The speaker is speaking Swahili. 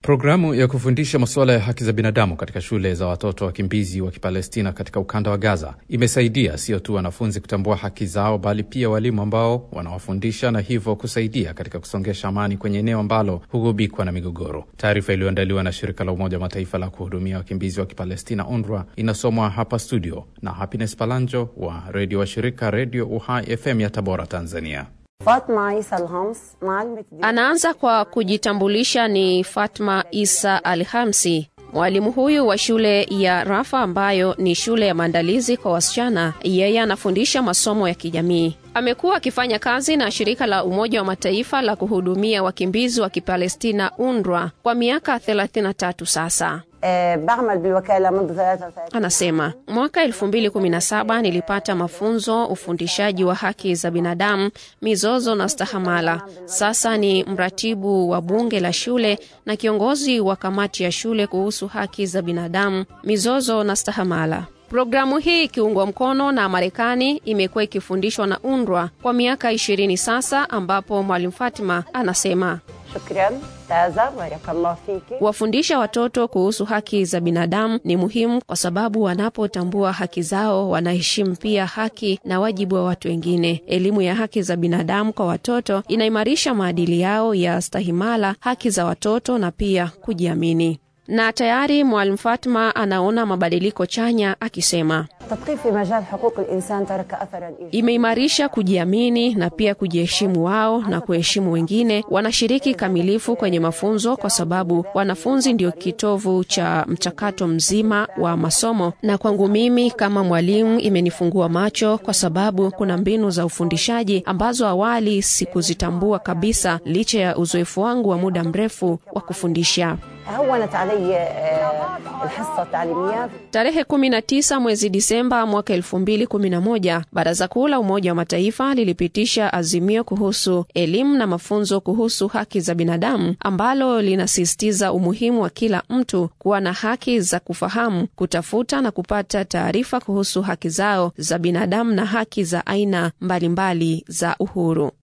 Programu ya kufundisha masuala ya haki za binadamu katika shule za watoto wakimbizi wa Kipalestina katika ukanda wa Gaza imesaidia sio tu wanafunzi kutambua haki zao, bali pia walimu ambao wanawafundisha na hivyo kusaidia katika kusongesha amani kwenye eneo ambalo hugubikwa na migogoro. Taarifa iliyoandaliwa na shirika la Umoja wa Mataifa la kuhudumia wakimbizi wa Kipalestina, UNRWA, inasomwa hapa studio na Happiness Palanjo wa redio wa shirika Redio Uhai FM ya Tabora, Tanzania. Fatma Isa Alhams, Anaanza kwa kujitambulisha ni Fatma Isa Alhamsi. Mwalimu huyu wa shule ya Rafa ambayo ni shule ya maandalizi kwa wasichana, yeye anafundisha masomo ya kijamii. Amekuwa akifanya kazi na shirika la Umoja wa Mataifa la kuhudumia wakimbizi wa Kipalestina UNRWA kwa miaka 33 sasa. eh, بعمل بالوكالة منذ 33 Anasema mwaka 2017 nilipata mafunzo ufundishaji wa haki za binadamu, mizozo na stahamala. Sasa ni mratibu wa bunge la shule na kiongozi wa kamati ya shule kuhusu haki za binadamu, mizozo na stahamala. Programu hii ikiungwa mkono na Marekani imekuwa ikifundishwa na UNRWA kwa miaka ishirini sasa, ambapo Mwalimu Fatima anasema شكرا تازا بارك الله فيك Kuwafundisha watoto kuhusu haki za binadamu ni muhimu kwa sababu wanapotambua haki zao wanaheshimu pia haki na wajibu wa watu wengine. Elimu ya haki za binadamu kwa watoto inaimarisha maadili yao ya stahimala, haki za watoto na pia kujiamini. Na tayari Mwalimu Fatma anaona mabadiliko chanya akisema التدقيق في مجال حقوق الإنسان ترك أثرا إيجابيا imeimarisha kujiamini na pia kujiheshimu wao na kuheshimu wengine. Wanashiriki kamilifu kwenye mafunzo kwa sababu wanafunzi ndio kitovu cha mchakato mzima wa masomo, na kwangu mimi kama mwalimu imenifungua macho kwa sababu kuna mbinu za ufundishaji ambazo awali sikuzitambua kabisa, licha ya uzoefu wangu wa muda mrefu wa kufundisha. هونت علي آه، الحصة التعليمية Tarehe 19 mwezi Disemba mwaka 2011 Baraza Kuu la Umoja wa Mataifa lilipitisha azimio kuhusu elimu na mafunzo kuhusu haki za binadamu ambalo linasisitiza umuhimu wa kila mtu kuwa na haki za kufahamu, kutafuta na kupata taarifa kuhusu haki zao za binadamu na haki za aina mbalimbali za uhuru.